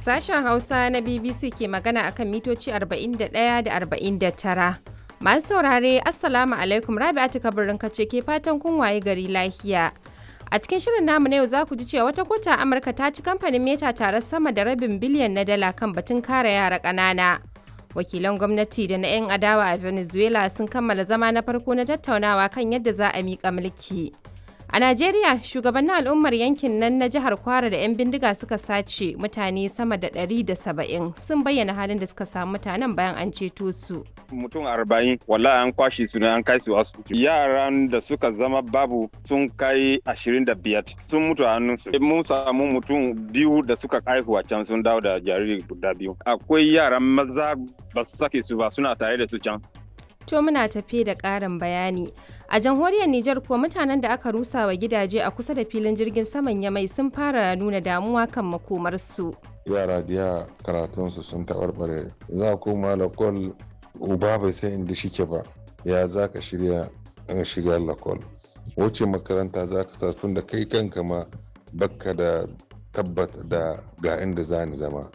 Sashen Hausa na BBC ke magana akan mitoci 41 da 49. Masu saurare, Assalamu alaikum Rabi'atu kabirin kace ke fatan kun waye gari lafiya. A cikin shirin namu na yau za ku ji cewa wata kota Amurka ta ci kamfanin Meta tare sama da rabin biliyan na dala kan batun kare yara ƙanana. Wakilan gwamnati da na 'yan adawa a Venezuela sun kammala zama na farko na tattaunawa kan yadda za a miƙa mulki. A Najeriya, shugabannin al'ummar yankin nan na jihar Kwara da 'yan bindiga suka sace mutane sama da 170 sun bayyana halin da suka samu mutanen bayan an ceto su. mutum arba'in wallahi an kwashe su ne an kai su asibiti yaran da suka zama babu sun kai ashirin da biyar sun mutu a hannunsu mun samu mutum biyu da suka haihu a can sun dawo da jariri guda biyu akwai yaran maza ba su sake su ba suna tare da su can To muna tafe da ƙarin bayani. A jamhuriyar Nijar kuwa mutanen da aka rusa wa gidaje a kusa da filin jirgin saman Yamai sun fara nuna damuwa kan makomarsu. yara biya karatunsu sun taɓarɓare za koma lakol uba bai san inda shike ba ya za ka shirya an shiga lakol wace makaranta za ka sa tun da kai kanka ma bakka da tabbata da ga inda za ni zama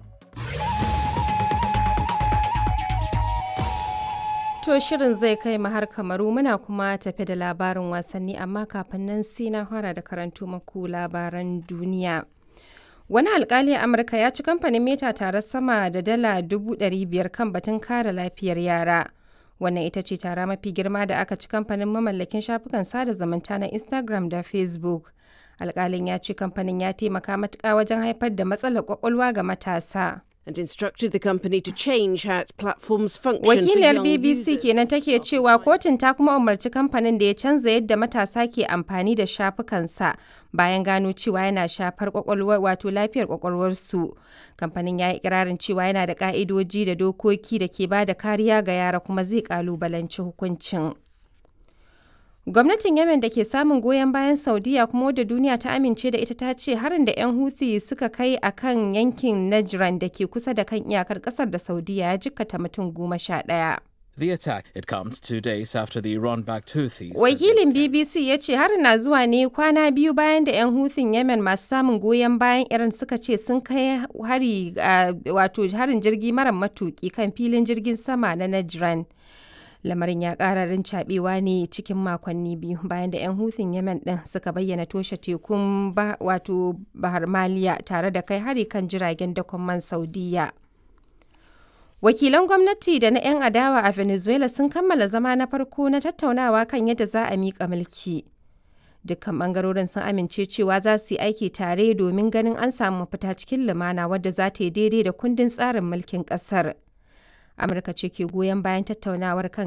To shirin zai kai mu har kamaru muna kuma tafe da labarin wasanni amma kafin nan sai na fara da karanto maku labaran duniya. Wani alkali a Amurka ya ci kamfanin Meta tare sama da dala dubu ɗari biyar kan batun kare lafiyar yara. Wannan ita ce tara mafi girma da aka ci kamfanin mamallakin shafukan sada zumunta na Instagram da Facebook. Alkalin ya ce kamfanin ya taimaka matuƙa wajen haifar da matsalar kwakwalwa ga matasa. and instructed the company to change how its platforms function Wakiliyar for young BBC users. kenan take cewa kotun ta kuma umarci kamfanin da ya canza yadda matasa ke amfani da shafukansa bayan gano cewa yana shafar kwakwalwar wato lafiyar kwakwalwarsu. Kamfanin ya yi ikirarin cewa yana da ka'idoji da dokoki da ke ba da kariya ga yara kuma zai kalubalanci hukuncin. Gwamnatin Yemen da ke samun goyon bayan Saudiya kuma wadda duniya ta amince da ita ta ce harin da 'yan Houthi suka kai a kan yankin Najran da ke kusa da kan iyakar kasar da Saudiya ya jikkata mutum goma sha ɗaya. The attack it comes two days after the Iran-backed Houthis. said Wakilin BBC ya ce harin na zuwa ne kwana biyu bayan da 'yan Houthing Yemen masu samun goyon bayan Iran suka ce sun kai hari a- wato harin jirgi mara matuki kan filin jirgin sama na Najran. Lamarin ya ƙara rincaɓewa ne cikin makonni biyu bayan da 'yan Houthing Yemen ɗin suka bayyana toshe tekun ba, wato Bahar Maliya tare da kai hari kan jiragen dakon man Saudiya. Wakilan gwamnati da na 'yan adawa a Venezuela sun kammala zama na farko na tattaunawa kan yadda za a miƙa mulki. Dukkan ɓangarorin sun amince cewa za su yi aiki tare domin ganin an samu mafita cikin lumana wadda za ta yi daidai da kundin tsarin mulkin ƙasar. Amurka ce ke goyon bayan tattaunawar kan